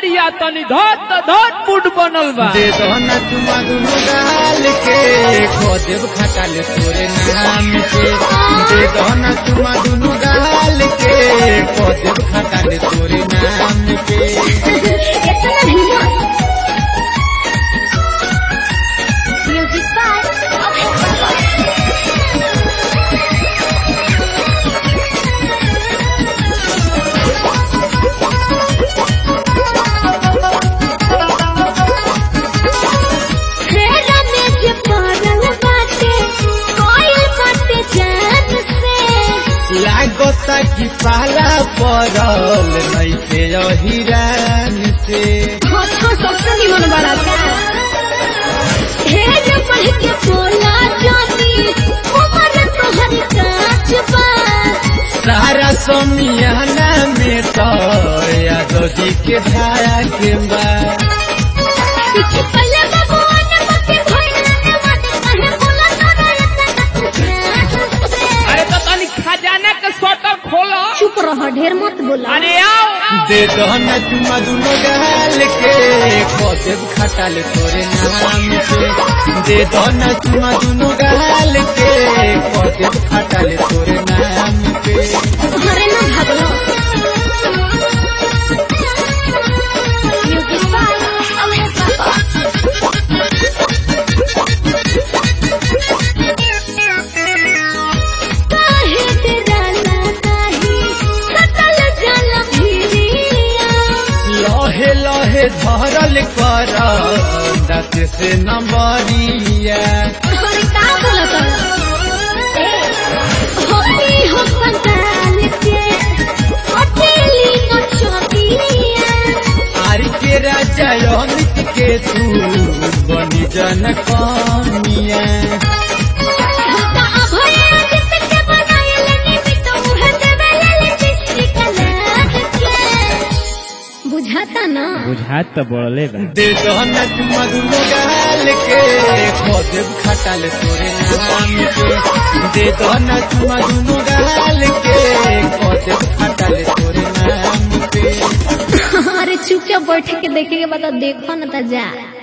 करिया तनी धत धत मुड बनल बा दे दो न चुमा दुनो गाल के खोदेब खटाल तोरे नाम के दे दो न चुमा दुनो गाल के खोदेब खटाल तोरे नाम के इतना हिम्मत म्यूजिक बाय खेला में जे पड़ल बाटे कोई बाटे जान से लागता कि पाला पड़ल नहीं के हिरान से छोटो सबसे निमन बड़ा का हे जो पढ़ के बोला जाती उमर तोहर काच बा सारा सोमियाना में तो यादव जी के धारा के बा कुछ पल भगवान मते भइल मते कहे बोला तारा इतना से अरे तो तनी खजाना के स्वेटर खोलो चुप रह ढेर मत बोला अरे आओ दे दो न चुमा दुनो गाल के खोदेब खटाल तोरे नाम के दे दो न चुमा दुनो गाल के खोदेब खटाल तोरे नाम के घरे ना भागलो म्यूजिक बाय अमर पापा काहे तेरा काहे सतल जल भिरिया लहे लहे धरल कर दस से नंबरिया अरे का बोलत होली हो पंडाल के अकेली नचतिया आर के राजा अमित के तू बनी जन कमिया हमका अभय आदित्य के बनायल निमित मुह देवल लिपस्टिक लाग के बुझाता ना बुझात तो बोले बा दे दो न चुमा दुनो गाल के खोदेब खटाल तोरे नाम के दे दो न चुमा दुनो गाल के खोदेब खटाल तोरे नाम के अरे चुपचाप बैठ के देखे के बाद देखो ना ता जा